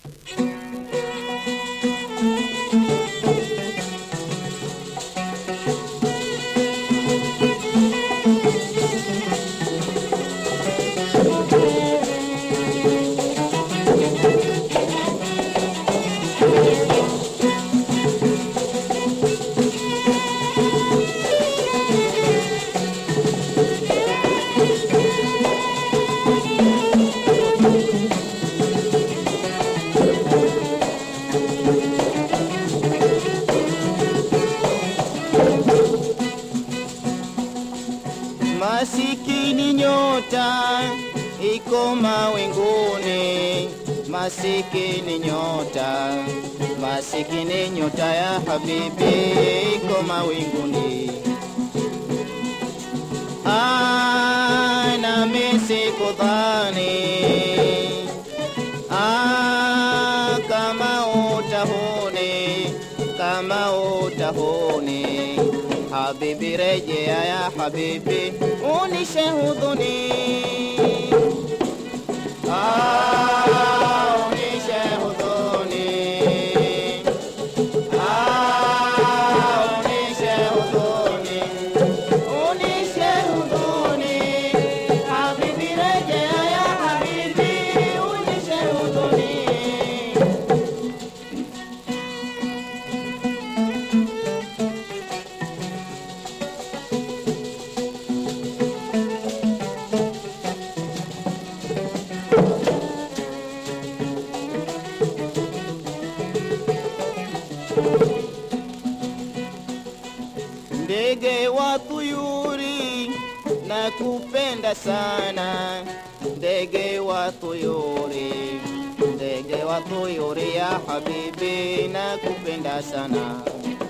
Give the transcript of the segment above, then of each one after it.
Masikini nyota iko mawinguni, masikini nyota, masikini nyota ya habibi iko mawinguni. Ah, nami sikudhani ah, kama utahuni, kama utahuni Habibi rejea ya habibi, unishe hudhuni. Ah, unishe hudhuni. Ah, unishe hudhuni. Unishe hudhuni. Habibi rejea ya habibi, unishe hudhuni. Ndege wa tuyuri na kupenda sana, ndege wa tuyuri, ndege wa tuyuri ya habibi na kupenda sana.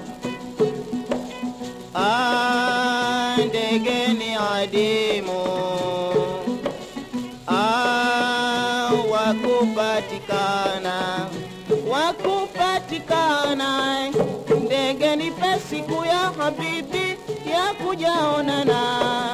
Ah, ndege ni adimu ah, wakupatikana wakupatikana ndege nipe siku ya habibi ya kujaonana